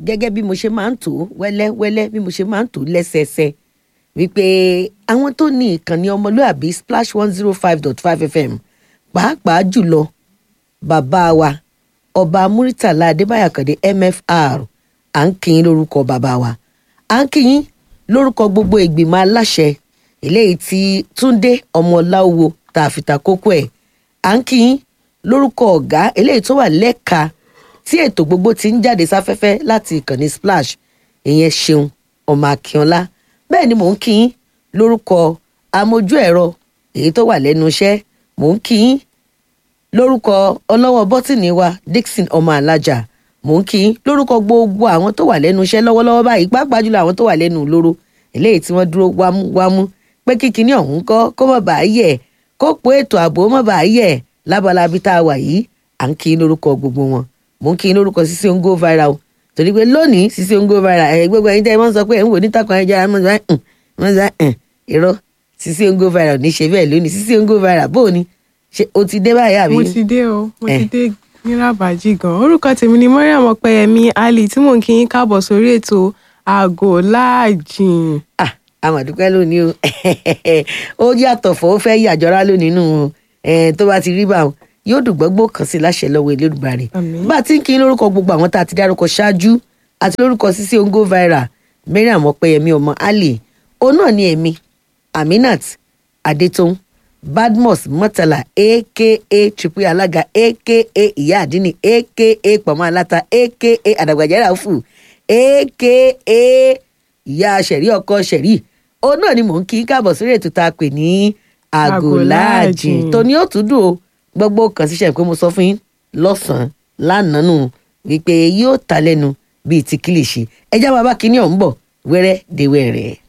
gẹ́gẹ́ bí mo ṣe máa ń tò ó wẹ́lẹ́wẹ́lẹ́ bí mo ṣe máa ń tò ó lẹ́sẹẹsẹ wípé àwọn tó ní ìkànnì ọmọlúàbí splash one zero five dot five fm pàápàá jùlọ bàbá wa ọba muritàlá adébáyà kàdé mfr à ń kí yín lórúkọ bàbá wa à ń kí yín lórúkọ gbogbo ìgbìmọ̀ aláṣẹ eléyìí tí túndé ọmọláwo tá a fi ta kókó ẹ̀ à ń kí yín lórúkọ ọ̀gá eléyìí tó wà lẹ́ka tí ètò gbogbo ti ń jáde sáfẹ́fẹ́ láti ìkànnì splash ìyẹn ṣeun ọmọ akínọlá bẹ́ẹ̀ ni mò ń kí yín lórúkọ amójú ẹ̀rọ èyí tó wà lẹ́nu iṣẹ́ mò ń kí yín lórúkọ ọlọ́wọ́ bọ́tìnì wa dixon ọmọ alájà mò ń kí yín lórúkọ gbogbo àwọn tó wà lẹ́nu iṣẹ́ lọ́wọ́lọ́wọ́ báyìí pàápàá jùlọ àwọn tó wà lẹ́nu ìloro eléyìí tí wọ́n dúró wámúwámú pé kíkiní ọ̀hún kọ́ kó má bàa yẹ̀ kó po ètò ààbò má bàa yẹ̀ lábalábí tá a wà yìí à ń kí yín lórúkọ gbogbo wọn mò ń kí yín lórúkọ Sisi Ongo viral o torí pé lónìí Sisi Ongo viral ẹ̀ gbogbo ẹ̀yin tẹ́ ẹ mọ́ sọ pé ẹ̀ ń wò ní takùn ayélujára mọ́ sọ ẹ̀ mọ́ sọ ẹ̀ irọ́ Sisi Ongo viral ní ṣe bẹ́ẹ̀ lónìí Sisi Ongo viral bó o ní ṣe o ti dé báyìí àbí. mo ti dé o mo Eh. ti dé nírabàjì gan orúkọ tèmi ni mariam ọpẹyẹmí ali tí mò ń kí yín káàbọ̀ sórí ètò àgò láàjìn ah àmọ̀dúpẹ́ lónìí o ó yàtọ̀ fọ́ ó fẹ́ yàjọra lónìí nù ẹ̀ tó bá ti rí báwọn yóò dùn gbọ́gbó kan sí láṣẹ lọ́wọ́ Elédùmarè Àmín. bá a ti ń kí lórúkọ gbogbo àwọn tá a ti dárúkọ ṣáájú àti lórúkọ Sisi Ongo viral Mariam Ọpẹ́yẹmí ọmọ Ali òun náà ni èmi Aminat Adétòun Badmus Murtala aka triple alága aka ìyá àdínní aka pọ̀mọ́ aláta aka àdàgbàjẹ́rà fù aka ìyá ṣẹ̀rí ọkọ ṣẹ̀rí òun náà ni mò ń kí káàbọ̀ sórí ètò tá a pè ní àgòláàjìn Àgòláàjìn. tó ní ó tún dùn o gbogbo kan ṣiṣẹ́ pé mo sọ fún yín lọ́sàn-án lánàá nù wípé yóò ta lẹ́nu bíi ti kílìṣì ẹjá bàbá kínní ọ̀hún bọ̀ wẹ́rẹ́ dé wẹ́rẹ́.